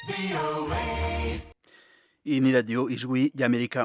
iyi ni radiyo ijwi ry'amerika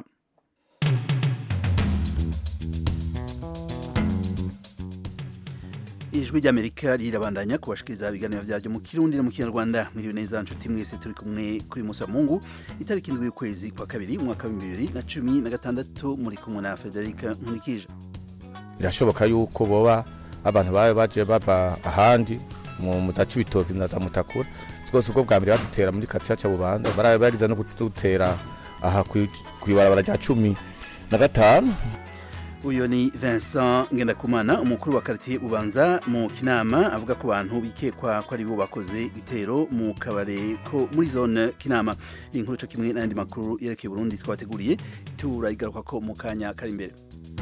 ijwi ry'amerika rirabandanya kubashikiriza ibiganiro vyaryo mu kirundi no mu kinyarwanda mwiriwe neza nshuti mwese turi kumwe kuri musa mungu itariki indwi y'ukwezi kwa kabiri umwaka wa bibiri na cumi na gatandatu muri kumwe na federika nkurikije birashoboka yuko boba abantu babe baje baba ahandi mu za cibitoki na za mutakura rwose ubwo bwa mbere badutera muri katiya ca bubanza barabe bariza no kudutera aha kw'ibarabara rya cumi na gatanu uyu ni Vincent Ngendakumana umukuru wa quartier Bubanza mu Kinama avuga ko abantu bikekwa ko ari bo bakoze igitero mu kabare ko muri zone Kinama inkuru cyo kimwe n'andi makuru yerekeye Burundi twateguriye turayigaruka ko mu kanya kari imbere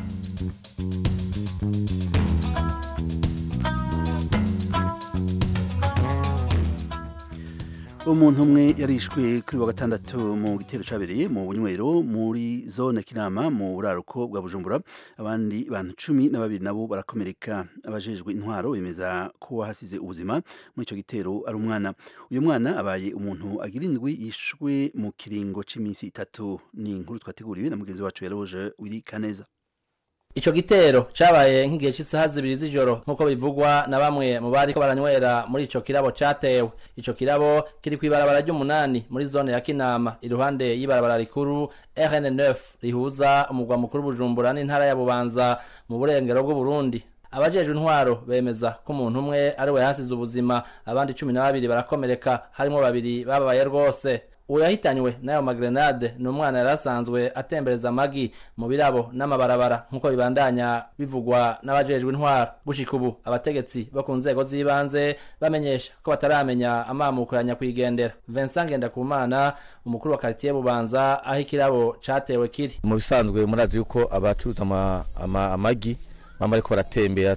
umuntu umwe yarishwe kuri wa gatandatu mu gitero cabereye mu bunywero muri zone kinama mu buraruko bwa bujumbura abandi bantu cumi na babiri nabo barakomereka abajejwe intwaro bemeza ko wahasize ubuzima muri ico gitero ari umwana uyu mwana abaye umuntu agira indwi yishwe mu kiringo c'iminsi itatu ni inkuru twateguriwe na mugenzi wacu yaroje wiri kaneza Ico gitero cabaye nk'igihe cy'isaha zibiri z'ijoro nk'uko bivugwa na bamwe mu bari ko baranywera muri ico kirabo catewe ico kirabo kiri kw'ibarabara ry'umunani muri zone ya Kinama iruhande y'ibarabara rikuru RN9 rihuza umugwa mukuru Bujumbura n'intara ya Bubanza mu burengero bw'u Burundi abajejwe intwaro bemeza ko umuntu umwe ari we yasize ubuzima abandi cumi na babiri barakomereka harimo babiri bababaye rwose uwo yahitanywe n'ayo magrenade ni umwana yari asanzwe atembereza amagi mu birabo n'amabarabara nk'uko bibandanya bivugwa n'abajejwe intwaro gushika ubu abategetsi bo ku nzego z'ibanze bamenyesha ko bataramenya amamuko ya nyakwigendera Vincent Ngendakumana umukuru wa quartier Bubanza aho ikirabo catewe kiri mu bisanzwe murazi yuko abacuruza ama, ama, amagi bama ariko baratembera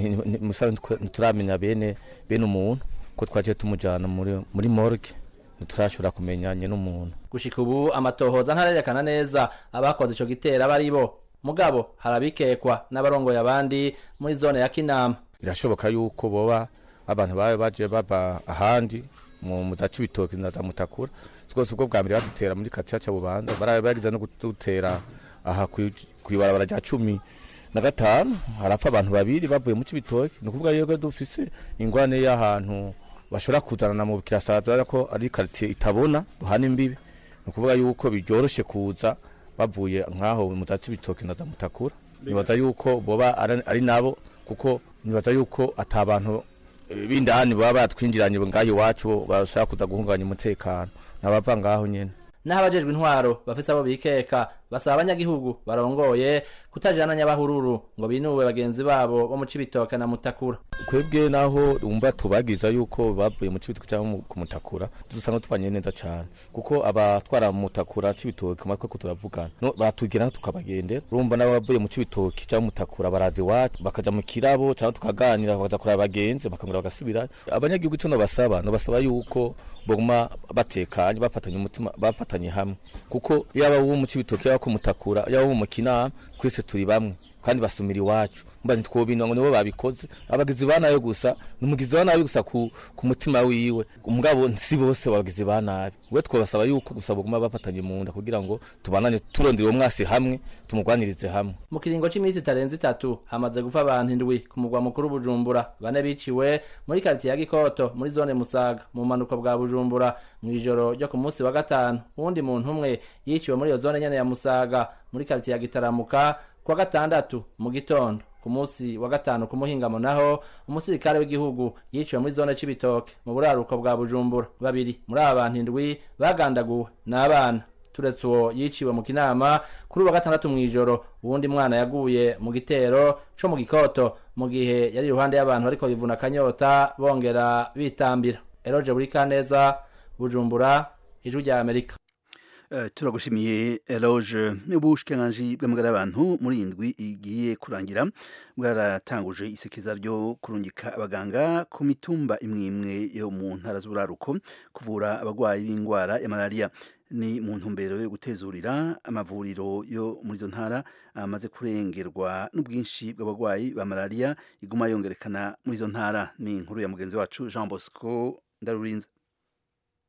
ntituramenya bene bene umuntu ko twaje tumujana muri, muri morgue ntiturashobora kumenyanye n'umuntu gushika ubu amatohoza ntarerekana neza abakoze ico gitero aba ari bo mugabo harabikekwa n'abarongoye abandi muri zone ya kinama birashoboka yuko boba abantu babe baje baba ahandi mu za cibitoki na za mutakura rwose ubwo bwa mbere badutera muri katiya ca bubanza barabe bariza no kudutera aha kw'ibarabara rya cumi na gatanu harapfa abantu babiri bavuye mu cibitoki ni ukuvuga yuko dufise ingwane y'ahantu bashobora kuzanana mu kirasada ko ari quartier itabona duhana imbibi ni ukuvuga yuko biryoroshe kuza bavuye nk'aho mu za cibitoki na za mutakura nibaza yuko boba ari nabo kuko nibaza yuko ata bantu b'indani baba batwinjiranye ngaho iwacu bashaka kuza guhungabanya umutekano nabava ngaho nyene naho abajejwe intwaro bafise abo bikeka basaba abanyagihugu barongoye kutajana nyabahururu ngo binuwe bagenzi babo bo mu cibitoke na mutakura kwebwe naho umva tubagiza yuko bavuye mu cibitoke cyangwa ku mutakura dusanga tubanye neza cyane kuko abatwara mu mutakura cibitoke matwe ko turavugana no batugera tukabagendera urumva nabo bavuye mu cibitoke cyangwa mutakura barazi iwacu bakaja mu kirabo cyangwa tukaganira bakaza kuraba abagenzi bakangura bagasubira abanyagihugu ico no basaba no basaba yuko boguma batekanye bafatanye umutima bafatanye hamwe kuko yaba wo mu cibitoke yaba ko mutakura yaba mu kinama twese turi bamwe kandi basumira iwacu mba ntitwobinwa ngo nibo babikoze abagizi ba nabi gusa numugizi wa nabi gusa ku, ku mutima wiwe umugabo si bose bagizi ba nabi we twabasaba yuko gusa baguma bafatanye mu nda kugira ngo tubanane turondera uwo mwasi hamwe tumugwanirize hamwe mu kiringo c'iminsi itarenze itatu hamaze gupfa abantu indwi ku mugwa mukuru bujumbura bane biciwe muri karitiye ya gikoto muri zone musaga mu manuko bwa bujumbura mw'ijoro ryo ku munsi wa gatanu uwundi muntu umwe yiciwe muri iyo zone nyene ya musaga muri karitiye ya gitaramuka kuwa gatandatu mu gitondo ku munsi wa gatanu ku muhingamo naho umusirikare w'igihugu yiciwe muri zone c'ibitoke mu buraruko bwa bujumbura babiri muri aba bantu indwi bagandaguwe n'abana turetse uwo yiciwe mu kinama kuri uwa gatandatu mw'ijoro uwundi mwana yaguye mu gitero co mu gikoto mu gihe yari iruhande y'abantu bariko bivuna akanyota bongera bitambira eroje buri kaneza bujumbura ijwi rya amerika Uh, turagushimiye eloge ubushikiranganji bw'amagara y'abantu muri indwi igiye kurangira bwaratanguje isekeza ryo kurungika abaganga ku mitumba imwe imwe yo mu ntara z'uburaruko kuvura abagwayi b'indwara ya malaria ni mu ntumbero yo gutezurira amavuriro yo muri izo ntara amaze kurengerwa n'ubwinshi bw'abagwayi ba malaria iguma yongerekana muri izo ntara ni inkuru ya mugenzi wacu Jean Bosco Ndarurinze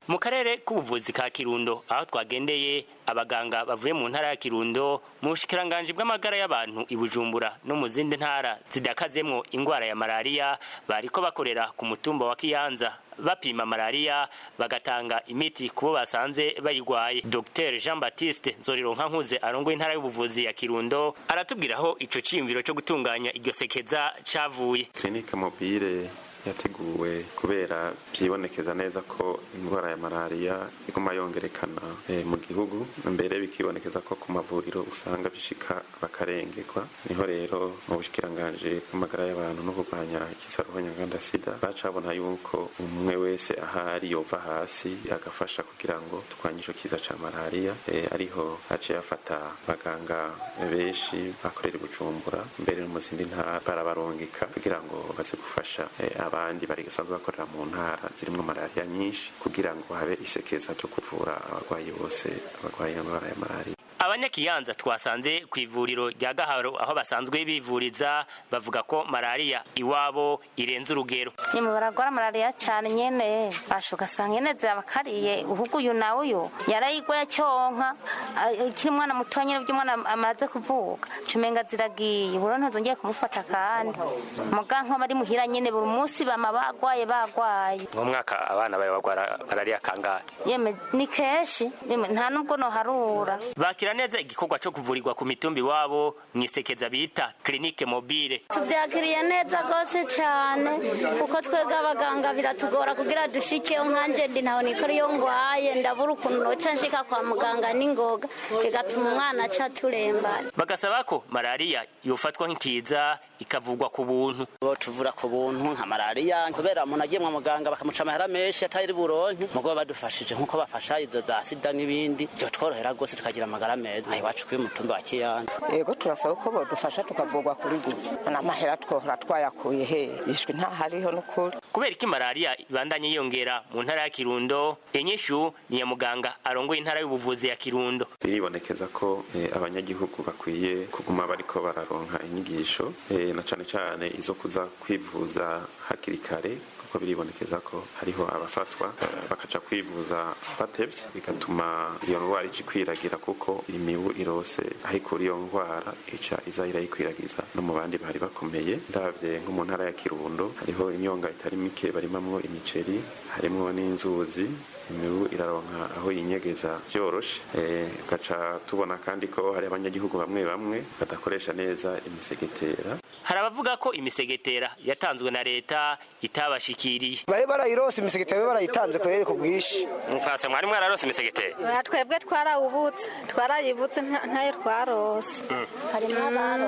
mu karere k'ubuvuzi ka kirundo aho twagendeye abaganga bavuye mu ntara ya kirundo mu bushikiranganji bw'amagara y'abantu i bujumbura no mu zindi ntara zidakazemwo ingwara ya malariya bariko bakorera ku mutumba wa kiyanza bapima malariya bagatanga imiti kubo basanze bayigwaye dr jean baptiste nzorironka nkuze arongoye intara y'ubuvuzi ya kirundo aratubwira aho ico ciyumviro co gutunganya iryo sekeza cavuye clinique mobile yateguwe kubera byibonekeza neza ko indwara ya malariya iguma yongerekana e, mu gihugu mbere bikibonekeza ko ku mavuriro usanga bishika bakarengerwa niho rero mu bushikiranganje bw'amagara y'abantu no kurwanya ikisaruho nyanganda sida bacabona yuko umwe wese ahari yova hasi agafasha kugira ngo turwanye ico kiza ca malariya e, ariho haciye afata abaganga benshi bakorera i bujumbura mbere no mu zindi ntara barabarungika kugira ngo baze gufasha e, abandi bari basanzwe bakorera mu ntara zirimo malariya nyinshi kugira ngo habe isekeza ryo kuvura abarwayi bose abarwaye indwara ya malariya abanyakiyanza twasanze ku ivuriro rya gaharo aho basanzwe bivuriza bavuga ko malariya iwabo irenze urugero nyuma baragwara malariya cyane nyene basha ugasanga nyene zirabakariye uhugu uyu nawe uyu yarayigwa yacyonka ikiri umwana muto nyene by'umwana amaze kuvuka cumenga ziragiye buro ntazongeye kumufata kandi muga nko bari muhira nyene buri munsi bama bagwaye bagwaye mu mwaka abana bawe bagwara malariya kangahe yeme ni kenshi yeme nta nubwo noharura bakira neza igikorwa cyo kuvurirwa ku mitumba iwabo mu isekeza bita clinique mobile tubyakiriye neza rwose cyane kuko twebwe abaganga biratugora kugira dushikeyo nkanje ndi ntaho nikora iyo ngwaye ndabura ukuntu noca nshika kwa muganga n'ingoga bigatuma umwana aca turembana bagasaba ko malariya yofatwa nk'ikiza ikavugwa ku buntu tuvura ku buntu nka malariya kubera umuntu agiye mu muganga bakamuca amahera menshi atari buronke mugo badufashije nk'uko bafasha izo za sida n'ibindi byo tworohera rwose tukagira amagara meza aho iwacu kuri mutumba wa kiyanza yego turasaba ko bodufasha tukavugwa kuri gusa n'amahera twohora twayakuye he ishwi ntahariho n'ukuri kubera ko malariya ibandanye yiyongera mu ntara ya kirundo inyishu ni ya muganga arongoye intara y'ubuvuzi ya kirundo biribonekeza ko eh, abanyagihugu bakwiye kuguma bariko bararonka inyigisho eh, na cane cane izo kuza kwivuza hakiri kare kuko biribonekeza ko hariho abafatwa eh, bakaca kwivuza batevye bigatuma iyo ndwara ica ikwiragira kuko imibu irose aho ikura iyo ndwara ica iza irayikwiragiza no mu bandi bari bakomeye ndavye nko mu ntara ya kirundo hariho imyonga itari mike barimamwo imiceri harimwo n'inzuzi imibu iraronka aho yinyegeza vyoroshe gaca tubona kandi ko hari abanyagihugu bamwe bamwe badakoresha neza imisegetera hari abavuga ko imisegetera yatanzwe na leta itabashikiriye bari barayirose imisegetera barayitanze kubera ku bwinshi mukasa mwari mwararose imisegetera twebwe twarawubutse twarayibutse ntayo twarose harimo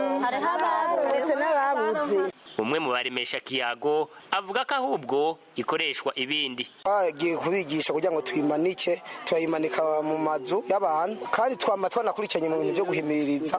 abarose n'ababuze umwe mu baremesha kiyago avuga ko ahubwo ikoreshwa ibindi bagiye kubigisha kugira ngo tuyimanike turayimanika mu mazu y'abantu kandi twama twanakurikiranye mu bintu byo guhimiriza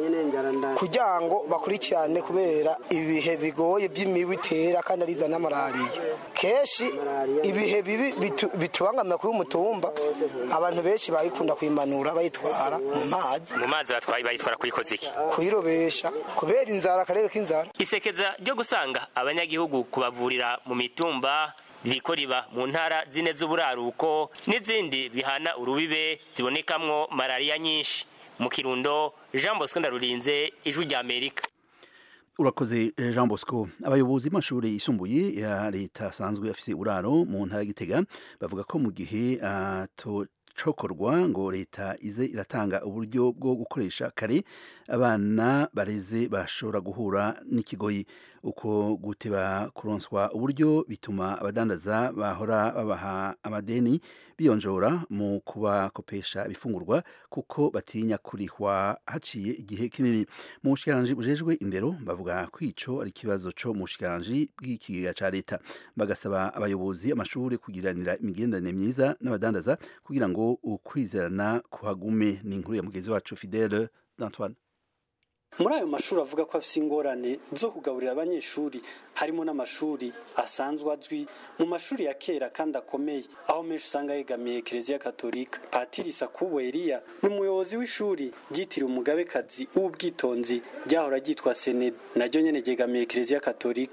kugira ngo bakurikirane kubera ibihe bigoye by'imibu itera kandi ariza na malariya kenshi ibihe bibi bitubangamira kuri umutumba abantu benshi bayikunda kuyimanura bayitwara mu mazi mu mazi bayitwara kuyikoza iki kuyirobesha kubera inzara akarere k'inzara isekeza ryo gusanga abanyagihugu kubavurira mu mitumba ririko riba mu ntara zine z'uburaruko n'izindi bihana urubibe zibonekamwo malariya nyinshi mu kirundo jean bosco ndarurinze ijwi rya amerika urakoze jean bosco abayobozi b'amashuri yisumbuye ya leta asanzwe afise uraro mu ntara y'igitega bavuga ko mu gihe cokorwa ngo leta ize iratanga uburyo bwo gukoresha kare abana bareze bashobora guhura n'ikigoyi uko guteba kuronswa uburyo bituma abadandaza bahora babaha amadeni biyonjora mu kubakopesha ibifungurwa kuko batinya kurihwa haciye igihe kinini mu bushikiranganji bujejwe indero bavuga ko ico ari ikibazo co mu bushikiranganji bw'ikigega ca leta bagasaba abayobozi amashuri kugiranira imigenderanire myiza n'abadandaza kugira ngo ukwizerana kuhagume ni inkuru ya mugenzi wacu Fidele d'Antoine muri ayo mashuri avuga ko afite ingorane zo kugaburira abanyeshuri harimo n'amashuri asanzwe azwi mu mashuri ya kera kandi akomeye aho menshi usanga yegamiye kiliziya katolika patiri sakubo eliya ni umuyobozi w'ishuri ryitiriwe umugabekazi w'ubwitonzi ryahora ryitwa senede naryo nyene ryegamiye kiliziya katolika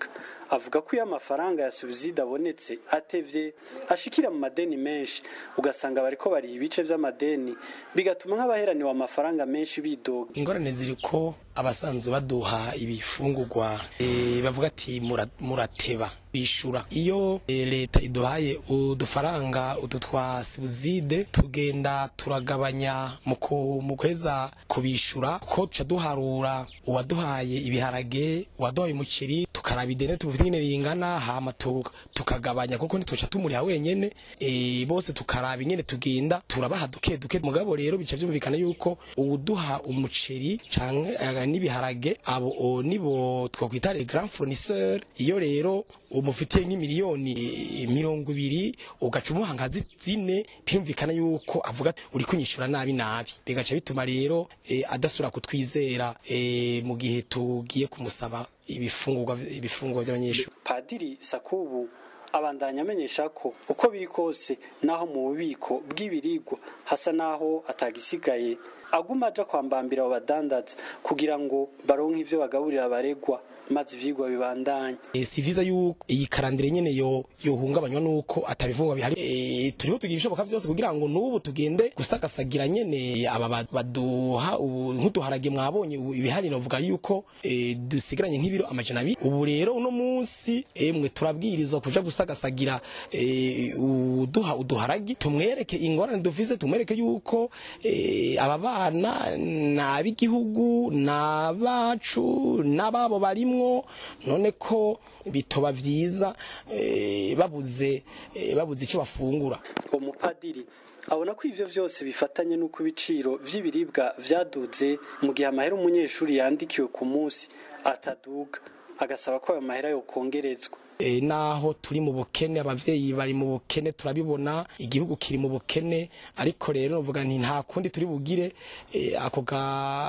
avuga ko iyo amafaranga ya subside abonetse atevye ashikira mu madeni menshi ugasanga bariko bariha ibice vy'amadeni bigatuma nk'abaheraniwe amafaranga menshi bidoga ingorane ziri ko abasanzwe baduha ibifungurwa e, bavuga ati "Mura- murateba bishura iyo e, leta iduhaye udufaranga utu twa subside tugenda turagabanya mu ku- mu kweza kubishura ko tuca duharura uwaduhaye ibiharage uwaduhaye umuceri tukaraba ideni tufite nyine ringana hama tu- tukagabanya kuko ntituca tumuriha wenyene e, bose tukaraba ingene tugenda turabaha duke duke mugabo rero bica vyumvikana yuko uwuduha umuceri canke eh, n'ibiharage abo o, nibo twokwita les grands fournisseurs iyo rero umufitiye nk'imiliyoni eh, mirongo ibiri ugaca umuha nka zi- zine byumvikana yuko avuga ati, uri kunyishura nabi nabi bigaca bituma rero eh, adasubira kutwizera eh, mu gihe tugiye kumusaba ibifungurwa ibifungurwa by'abanyeshuri padiri sakubu abandanya amenyesha ko uko biri kose naho mu bubiko bw'ibirigwa hasa naho atagisigaye aguma aja kwambambira abo badandaza kugira ngo baronke ivyo bagaburira abaregwa maze ivyigwa bibandanye E, si vyiza yuko iyi karandire nyene yo yohungabanywa nuko atabivungwa bihari e, turiho tugira ibishoboka vyose kugira ngo n'ubu tugende gusagasagira nyene aba ba- baduha ubu nk'uduharage mwabonye ubu ibihari novuga yuko e, dusigaranye nk'ibiro amajana abiri ubu rero uno munsi emwe turabwirizwa kuja gusagasagira e, uduha uduharagi tumwereke ingorane dufise tumwereke yuko e, aba bana n'ab'igihugu n'abacu n'ababo barimwo none ko bitoba vyiza eh, babuze eh, babuze ico bafungura uwo mupadiri abona ko ivyo vyose bifatanye n'uko ibiciro vy'ibiribwa vyaduze mu gihe amahera umunyeshuri yandikiwe ku munsi ataduga agasaba ko ayo mahera yokongerezwa e, naho turi mu bukene abavyeyi bari mu bukene turabibona igihugu kiri mu bukene ariko rero novuga nti nta kundi turi bugire e, ako ga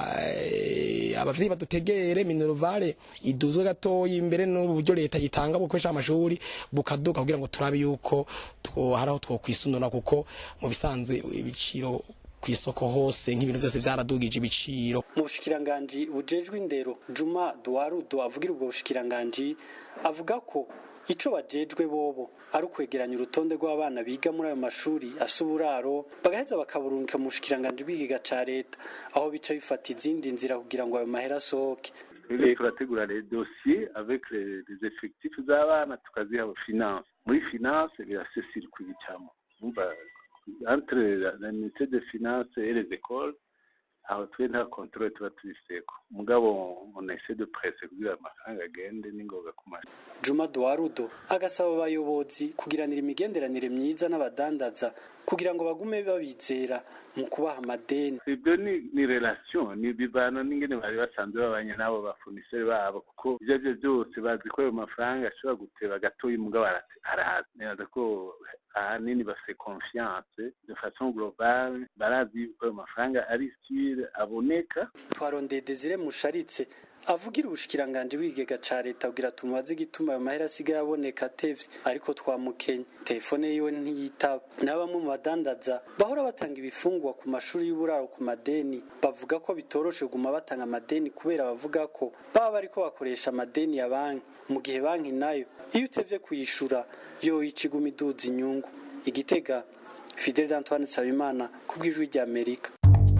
e, abavyeyi badutegere minervale iduzwe gatoyi imbere n'uburyo leta yitanga bukoresha amashuri bukaduka kugira ngo turabe yuko two haraho twokwisunura kuko mu bisanzwe ibiciro kw'isoko hose nk'ibintu byose vyaradugije ibiciro mu bushikiranganji bujejwe indero juma duwarudo avugira ubwo bushikiranganji avuga ko ico bajejwe bobo ari ukwegeranya urutonde rw'abana biga muri ayo mashuri asa uburaro bagaheza bakaburungika mu bushikiranganji bw'igiga ca leta aho bica bifata izindi nzira kugira ngo ayo mahera asohoke twebwe turategura les dossiers avec les, les effectifs z'abana tukaziha finance muri finance birasesirwa ibicamo umva entre la, la unité de finance et les écoles aho twe nta controle tuba tubiseko mugabo on essaie de presse kugira amafaranga agende n'ingoga ku mashuri juma duwarudo agasaba abayobozi kugiranira imigenderanire myiza n'abadandaza kugira ngo bagume babizera mu kubaha amadeni ibyo ni ni relation ni bivana n'ingene bari basanzwe babanye n'abo bafoniseri babo kuko ibyo ari byo byose bazi ko ayo mafaranga ashobora guteba gatoya umugabo arate- arahazi neza ko ahanini bafite confiance de façon globale barazi yuko ayo mafaranga ari sire aboneka twarondeye desire musharitse avugira ubushikiranganji bw'ikigega ca leta kugira tumubaze igituma ayo mahera asigaye aboneka atevye ariko twamukenye telefone yiwe ntiyitaba na bamwe mu badandaza bahora batanga ibifungwa ku mashuri y'uburaro ku madeni bavuga ko bitoroshe kuguma batanga amadeni kubera bavuga ko baba bariko bakoresha amadeni ya banki mu gihe banki nayo iyo utevye kuyishura yo iciguma iduza inyungu igitega fidel antoine nsabimana ku bw'ijwi rya amerika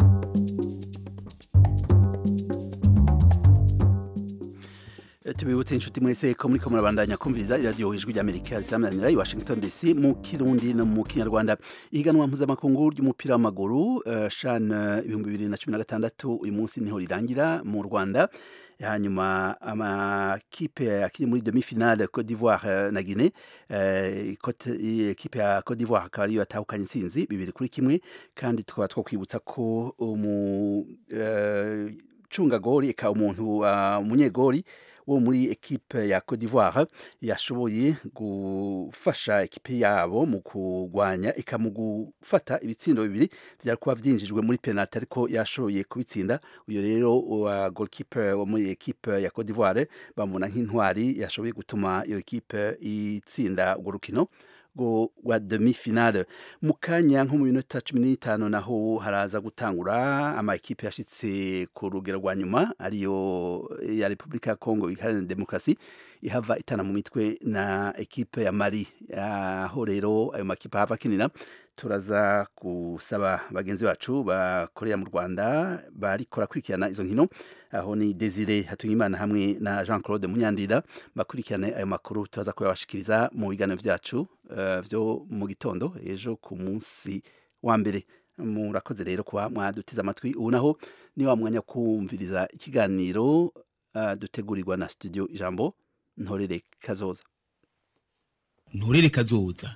tubibutse inshuti mwese ko muriko murabandanya kumviriza iradiyo ijwi ry'amerika risamanira i washington dc mu kirundi no mu kinyarwanda ihiganwa mpuzamakungu ry'umupira w'amaguru uh, shan eh, ibihumbi bibiri na cumi na gatandatu uyu munsi niho rirangira mu rwanda hanyuma amakipe akiri muri demi finale Cote d'Ivoire eh, na Guinée eh, Cote- ikipe ya Cote d'Ivoire akaba ariyo yatahukanye intsinzi bibiri kuri kimwe kandi tukaba twakwibutsa ko umu eh, cungagori eka umuntu uh, umunyegori wo muri ekipe ya Cote d'Ivoire yashoboye gufasha ekipe yabo mu kurwanya eka mu gufata ibitsindo bibiri byari kuba byinjijwe muri penalty ariko yashoboye kubitsinda uyo rero wa goalkeeper wo muri ekipe ya Cote d'Ivoire bamubona nk'intwari yashoboye gutuma iyo ekipe itsinda urwo rukino go wa demi finale mu kanya nko mu minota cumi n'itanu naho haraza gutangura ama ekipe yashitse ku rugero rwa nyuma ariyo ya Repubulika ya Kongo iharanira demokarasi ihava itana mu mitwe na ekipe ya mari aho rero ayo makipe ahava akinira turaza gusaba bagenzi bacu bakorera mu rwanda barikora kurikirana izo nkino aho ni desire hatuyimana hamwe na jean claude munyandira bakurikirane ayo makuru turaza kuyabashikiriza mu biganiro byacu uh, byo mu gitondo ejo ku munsi wa mbere murakoze rero kuba mwadutiza amatwi ubu naho ni wa mwanya kumviriza ikiganiro uh, dutegurirwa na studio ijambo ntorere kazoza ntorere kazoza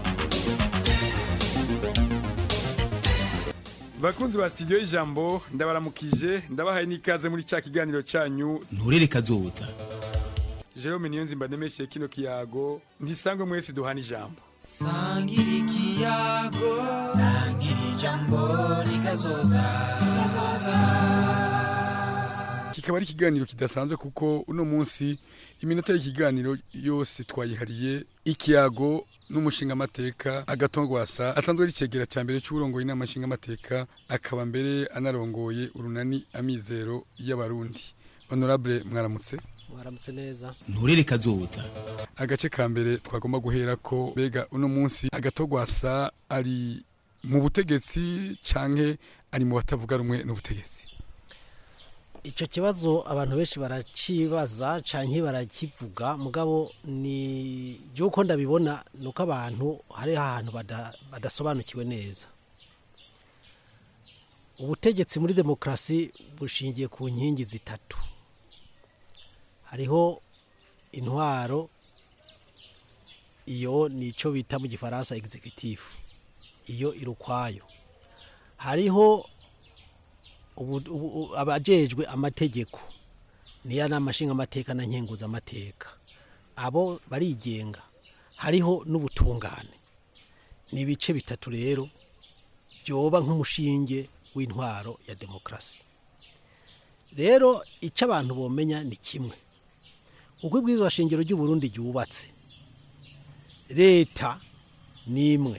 bakunzi ba studio y'ijambo ndabaramukije ndabahaye n'ikaze muri cya kiganiro cyanyu nturere kazoza jerome niyo nzimba ndemeshe kino kiyago ntisangwe mwese duhana ijambo sangira ikiyago sangira ijambo rikazoza kikaba ari ikiganiro kidasanzwe kuko uno munsi iminota y'ikiganiro yose twayihariye ikiyago n'umushinga amateka agatongwasa asanzwe ari cegera cya mbere cy'uburongoye inama nshinga amateka akaba mbere anarongoye urunani amizero y'abarundi honorable mwaramutse mwaramutse neza nturere kazoza agace ka mbere twagomba guhera ko bega uno munsi agatogwasa ari mu butegetsi canke ari mu batavuga rumwe n'ubutegetsi icyo kibazo abantu benshi baracibaza canke barakivuga mugabo ni by'uko ndabibona ni uko abantu hari ahantu badasobanukiwe neza ubutegetsi muri demokarasi bushingiye ku nkingi zitatu hariho intwaro iyo ni icyo bita mu gifaransa executive iyo iri ukwayo hariho abajejwe amategeko niyo ni amashinga na nkenguzamateka abo barigenga hariho n'ubutungane ni ibice bitatu rero byoba nk'umushinge w'intwaro ya demokarasi rero icyo abantu bomenya ni kimwe uko ibwirizwa shingiro ry'uburundi ryubatse leta ni imwe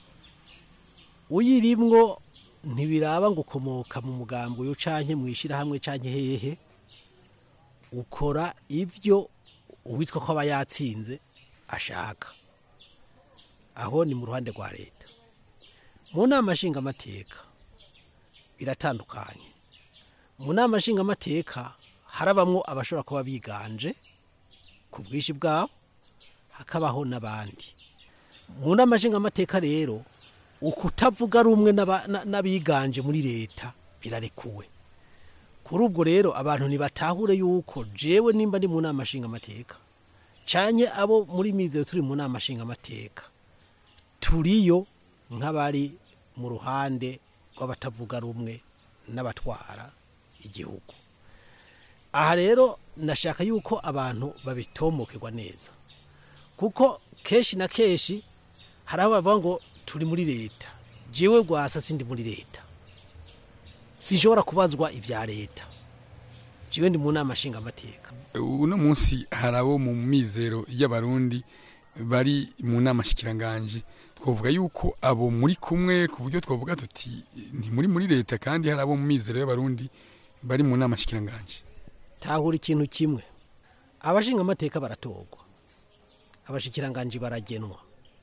uyirimwo ntibiraba ngo ukomoka mu mugambi uyu canke mu ishyirahamwe canke hehe ukora ibyo uwitwa ko aba yatsinze ashaka aho ni mu ruhande rwa leta mu nama nshingamateka biratandukanye mu nama nshingamateka harabamwo abashobora kuba biganje ku bwinshi bwabo hakabaho n'abandi mu nama nshingamateka rero ukutavuga rumwe n'abiganje muri leta birarekuwe kuri ubwo rero abantu ntibatahure yuko jewe nimba ndi mu nama nshingamateka cyane abo muri mizero turi mu nama nshingamateka turiyo nk'abari mu ruhande rw'abatavuga rumwe n'abatwara igihugu aha rero nashaka yuko abantu babitomokerwa neza kuko kenshi na kenshi hari abo bavuga ngo turi muri leta jewe rwasa sindi muri leta sinshobora kubazwa ibya leta jewe ndi mu nama nshingamateka uno munsi hari abo mu mizero y'abarundi bari mu nama shikiranganje twavuga yuko abo muri kumwe ku buryo twavuga tuti ni muri muri leta kandi hari abo mu mizero y'abarundi bari mu nama shikiranganje tahura ikintu kimwe abashinga amateka baratorwa abashikiranganje baragenwa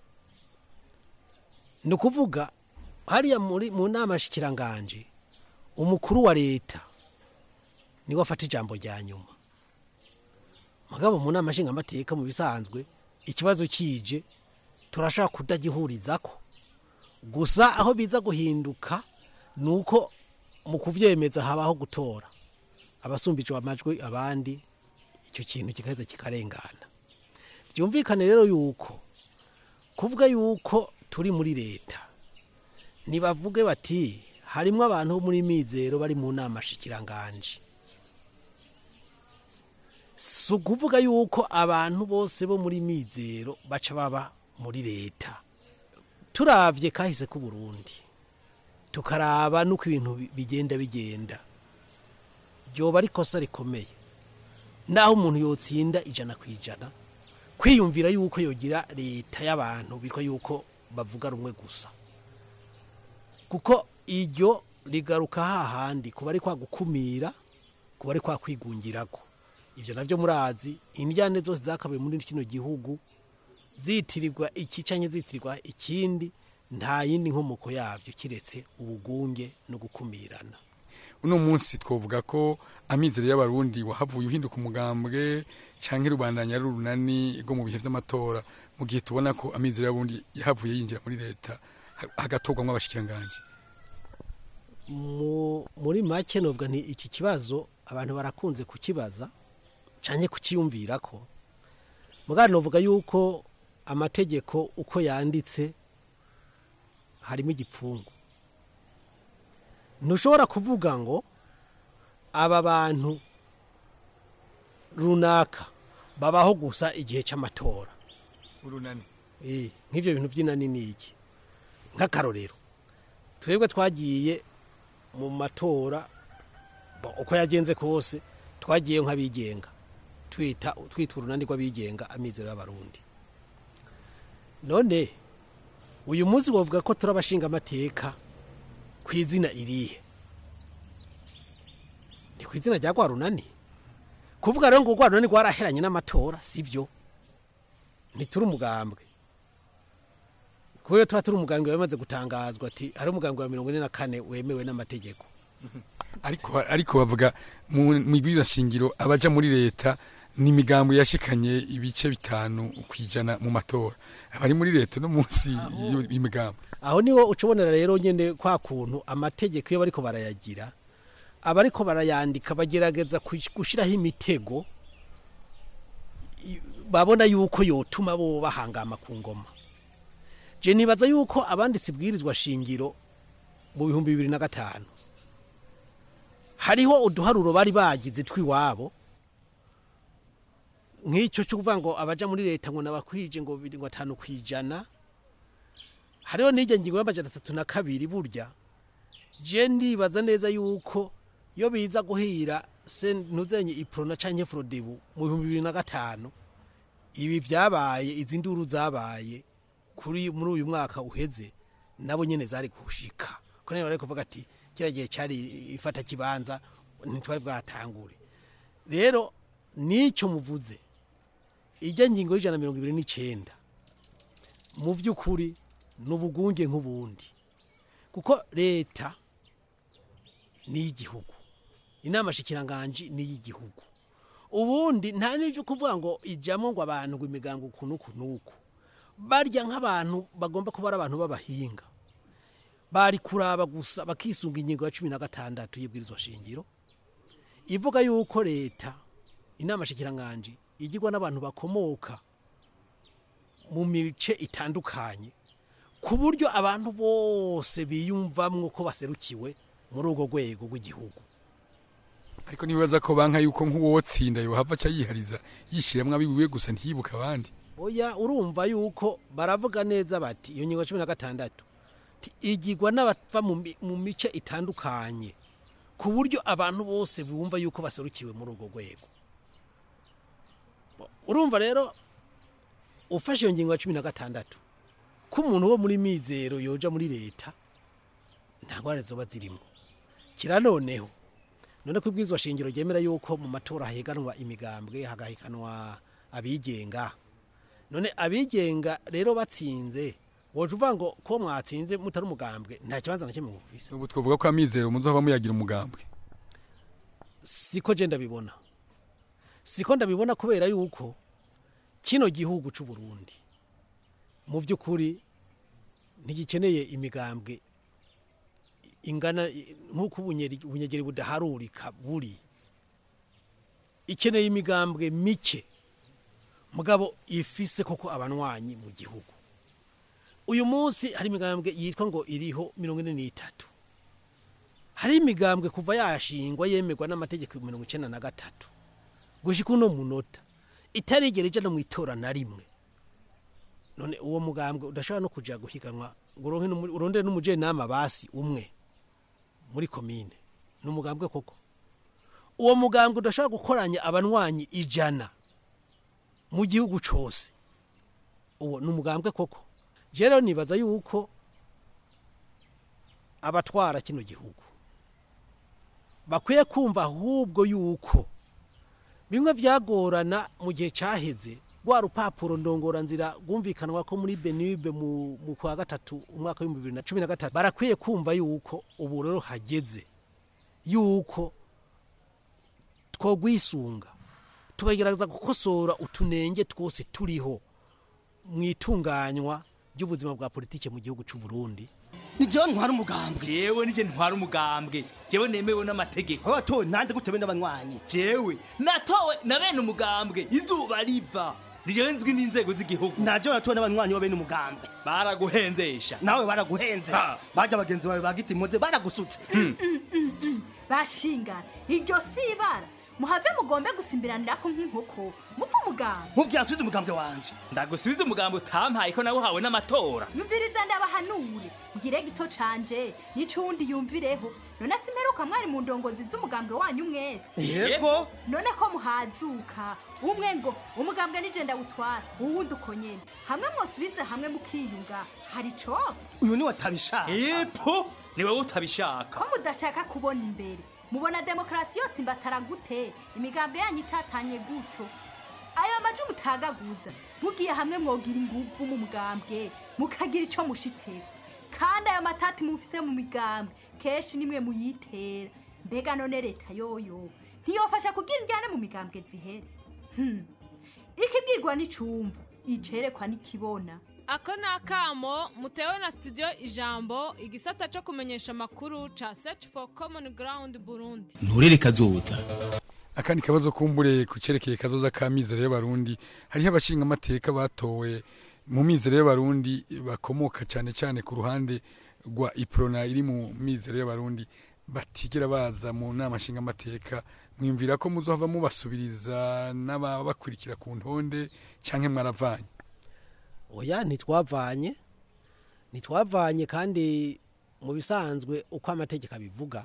ni ukuvuga hariya muri mu nama shikiranganje umukuru wa leta niwe afata ijambo rya nyuma mugabo mu nama nshingamateka mu bisanzwe ikibazo kije turashaka kudagihuriza ko gusa aho biza guhinduka ni uko mu kubyemeza habaho gutora abasumbije amajwi abandi icyo kintu kigaheza kikarengana byumvikane rero yuko kuvuga yuko turi muri leta ntibavuge bati harimo abantu bo muri mizero bari mu nama shikiranganje si ukuvuga yuko abantu bose bo muri mizero baca baba muri leta turabye kahise k'uburundi tukaraba n'uko ibintu bigenda bigenda byoba ari ikosa rikomeye naho umuntu yotsinda ijana ku ijana kwiyumvira yuko yogira leta y'abantu bitwa yuko bavuga rumwe gusa kuko iryo rigaruka hahandi kuba ari kwa gukumira kuba ari kwa kwigungirako ibyo nabyo murazi indyane zose zakabaye muri kino gihugu zitirirwa iki canke zitirirwa ikindi nta yindi nkomoko yabyo kiretse ubugunge no gukumirana uno munsi twovuga ko amizero y'abarundi wahavuye uhinduka umugambwe canke rubandanya ari urunani rwo mu bihe vy'amatora mu gihe tubona ko amizero y'abarundi yahavuye yinjira muri leta ha- hagatorwamwo abashikiranganji Mu- muri make novuga nti iki kibazo abantu barakunze kukibaza canke kukiyumvira ko mugabo novuga yuko amategeko uko yanditse harimo igipfungu ntushobora kuvuga ngo aba bantu runaka babaho gusa igihe cy'amatora urunani Eh, nk'ivyo bintu vy'inani ni iki nk'akarorero twebwe twagiye mu matora bo- uko yagenze kose twagiye nk'abigenga twita twita urunani rw'abigenga amizero y'abarundi none uyu munsi bavuga ko turi abashinga amateka ku izina irihe ni ku izina rya rwa runani kuvuga rero ngo rwa runani rwaraheranye n'amatora sivyo ntituri umugambwe kubera tuba turi umugambwe wamaze gutangazwa ati hari umugambwe wa mirongo ine na kane wemewe n'amategeko ariko ariko bavuga mu mibwiriza shingiro abaja muri leta ni imigambo yashikanye ibice bitanu kwijana mu matora abari muri leta no munsi y'imigambo aho niho ucubonera rero nyene kwa kuntu amategeko iyo bariko barayagira abariko barayandika bagerageza kush- gushiraho imitego i- babona yuko yotuma bo bahangama ku ngoma je nibaza yuko abanditsi bwirizwa shingiro mu bihumbi bibiri na gatanu hariho uduharuro bari bagize twiwabo nk'icyo cyo kuvuga ngo abaja muri leta ngo nabakwije ngo biri ngo atanu kwijana hariho n'ijya ngingo y'amajana atatu na kabiri burya je ndibaza neza yuko iyo biza guhira se ntuzenye iprona canke frodebu mu bihumbi bibiri na gatanu ibi vyabaye izi nduru zabaye kuri muri uyu mwaka uheze nabo nyene zari kushika ko nabo bari kuvuga ati kira gihe cyari ifata kibanza ntitwari bwatangure rero nico muvuze ijya ngingo y'ijana na mirongo ibiri n'icenda mu by'ukuri ni ubugunge nk'ubundi kuko leta ni iy'igihugu inama shikiranganji ni iy'igihugu ubundi nta n'ibyo kuvuga ngo ijyamo ngo abantu ngo imigango uku n'uku n'uku barya nk'abantu bagomba kuba ari abantu b'abahinga bari kuraba gusa bakisunga ingingo ya cumi na gatandatu y'ibwirizwa shingiro ivuga yuko leta inama shikiranganji igirwa n'abantu bakomoka mu mice itandukanye ku buryo abantu bose biyumvamwo ko baserukiwe muri urwo rwego rw'igihugu ariko nibaza ko banka yuko nk'uwotsinda yohava aca yihariza yishiramwo abiwiwe gusa ntiyibuka abandi oya urumva yuko baravuga neza bati iyo ngingo ya cumi na gatandatu ti- igirwa n'abava mu mi- mu mice itandukanye ku buryo abantu bose bumva yuko baserukiwe muri urwo rwego Bo- urumva rero ufashe iyo ngingo ya cumi na gatandatu ko umuntu wo muri mizero yoja muri leta nta ngwara zoba zirimo kira noneho none ko ibwirizwa shingiro ryemera yuko mu matora hahiganwa imigambwe hagahiganwa abigenga none abigenga rero batsinze woje uvuga ngo ko mwatsinze mutari umugambwe nta kibanza na kimwe mufise ubu twavuga ko amizero muzohava muyagira umugambwe siko je ndabibona siko ndabibona kubera yuko kino gihugu c'u Burundi mu by'ukuri ntigikeneye imigambwe ingana nk'uko ubunyeri- ubunyegeri budaharurika buri ikeneye imigambwe mike mugabo ifise koko abanwanyi mu gihugu uyu munsi hari imigambwe yitwa ngo iriho mirongo ine n'itatu hari imigambwe kuva yashingwa yemerwa n'amategeko ya mirongo icenda na gatatu gushika uno munota itarigera ija no mu itora na rimwe none uwo mugambwe udashobora no kuja guhiganwa ngo uronke n'umu- urondere n'umujenama basi umwe muri komine ni umugambwe koko uwo mugambwe udashobora gukoranya abanywanyi ijana mu gihugu cose uwo ni umugambwe koko je rero nibaza yuko abatwara kino gihugu bakwiye kumva ahubwo yuko bimwe byagorana mu gihe cyaheze rwa rupapuro ndongoranzira rwumvikanwa ko muri benube mu mu kwa gatatu umwaka w'ibihumbi bibiri na cumi na gatatu barakwiye kumva yuko ubu rero hageze yuko twogwisunga tukagerageza gukosora utunenge twose turiho mu itunganywa ry'ubuzima bwa politike mu gihugu cy'u Burundi ni jewe ntwara umugambwe jewe nije ntwara umugambwe jewe nemewe n'amategeko watowe nande gutebe n'abanywanyi jewe natowe na bene umugambwe izuba riva ni jewe nzwi n'inzego z'igihugu naje natowe n'abanywanyi wa bene umugambwe baraguhenzesha nawe baraguhenze bajya bagenzi bawe bagita impuze baragusutse bashingana iryo si ibara muhave mugombe gusimbiranira ko nk'inkoko mupfa umuganga ntubyasubize umugambwe wanje ndagusubiza umugambi utampaye ko nawe uhawe n'amatora nyumviriza ndabahanure mbwire gito canje n'icundi yumvireho none simperuka mwari mu ndongozi z'umugambwe wanyu mwese yego none ko muhazuka umwe ngo umugambwe nije ndawutwara uwundi uko nyene hamwe mwosubize hamwe mukiyunga hari icoba uyu ni watabishaka epo ni wowe utabishaka ko mudashaka kubona imbere mubona demokarasi yose imbatara gute imigambi yanyu itatanye gutyo ayo maji mutagaguza mugiye hamwe mwogira inguvu mu mugambwe mukagira ico mushitseko kandi ayo matati mufise mu migambwe kenshi nimwe muyitera mbega none leta yoyo ntiyofasha kugira indyane mu migambwe zihere Hmm. ikibwirwa n'icumva icerekwa n'ikibona ako ni akamo mutewe na studio ijambo igisata cyo kumenyesha amakuru ca search for common ground burundi nturere kazoza akandi kabazo kumbure ku cerekeye kazoza ka mizero y'abarundi hariho abashinga amateka batowe mu mizero y'abarundi bakomoka cyane cyane ku ruhande rwa iprona iri mu mizero y'abarundi batigera baza mu nama nshinga amateka mwimvira ko muzohava mubasubiriza n'ababakurikira ku ntonde cyangwa mwaravanye oya ntitwavanye ntitwavanye kandi mu bisanzwe uko amategeko abivuga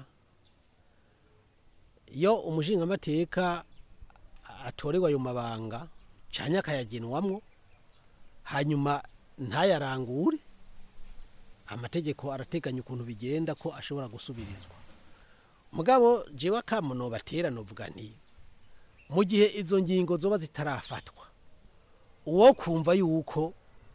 iyo umushingamateka atorerwa ayo mabanga cyane akayagenwamwo hanyuma ntayarangure amategeko arateganya ukuntu bigenda ko ashobora gusubirizwa mugabo jewe akamuno batera novuga nti mu gihe izo ngingo zoba zitarafatwa uwo kumva yuko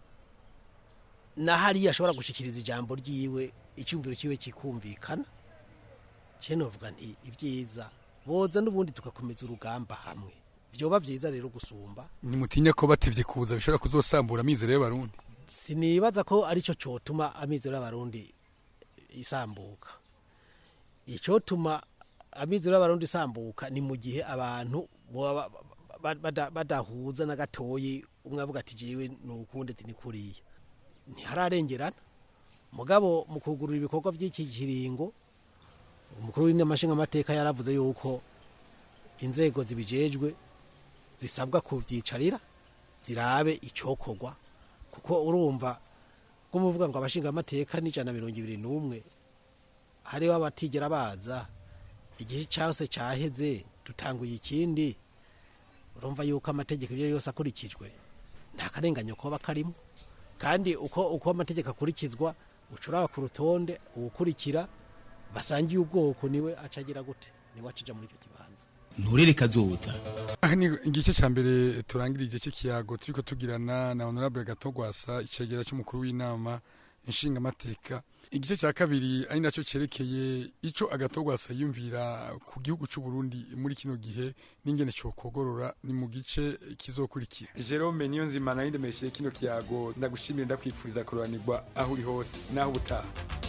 na hariya ashobora gushikiriza ijambo ryiwe icyumviro cyiwe kikumvikana cye novuga nti ibyiza boza n'ubundi tugakomeza urugamba hamwe byoba byiza rero gusumba nimutinya ko batevye kuza bishobora kuzosambura amizero y'abarundi sinibaza ko aricyo cyotuma amizero y'abarundi isambuka icyotuma amizero y'abarundi isambuka ni mu gihe abantu boba ba- bada- badahuza na gatoyi umwe avuga ati jewe ni ukundi ati ni kuriya ntihararengerana mugabo mu kugurura ibikorwa by'iki kiringo umukuru w'inamashinga amateka yaravuze yuko inzego zibijejwe zisabwa kubyicarira zirabe icokorwa kuko urumva ko muvuga ngo abashinga amateka n'ijana na mirongo ibiri n'umwe hariho abatigera baza igihe cyose cyaheze dutanguye ikindi urumva yuko amategeko ibyo yose akurikijwe nta karenganyo koba karimo kandi uko uko amategeko akurikizwa ucuraba ku rutonde uwukurikira basangiye ubwoko niwe acagira gute niwe acija muri icyo kibanza nturere kazoza aha ni igice cya mbere turangira igice cy'ikiyago turiko tugirana na honorable gatogwasa icegera cy'umukuru w'inama inshingamateka igice cya kabiri ari nacyo cyerekeye ico agatogwasa yumvira ku gihugu cy'u Burundi muri kino gihe n'ingene cokogorora ni mu gice kizokurikira Jerome niyo nzima nari ndemeshe kino kiyago ndagushimira ndakwifuriza kuroranirwa aho uri hose naho ubutaha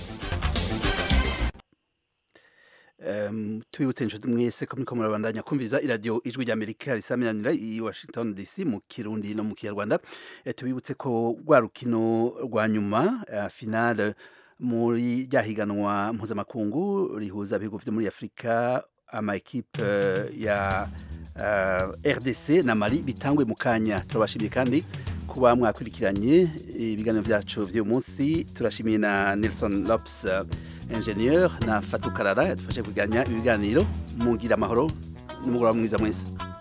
Um, tubibutse inshuti mwese ko muriko murabandanya kumviriza iradiyo ijwi rya amerika risaminanira i washington dc mu kirundi no mu kinyarwanda eh, tubibutse ko rwa rukino rwa nyuma uh, finale muri rya higanwa mpuzamakungu rihuza ibihugu vyo muri afurika ama ekipe uh, ya uh, rdc na mali bitangwe mu kanya turabashimiye kandi kuba mwakurikiranye ibiganiro byacu vy'uyu munsi turashimiye na nelson lops uh, ingenieur na Fatou Karara yadufashe kuganya ibiganiro mugira amahoro n'umugoroba mwiza mwese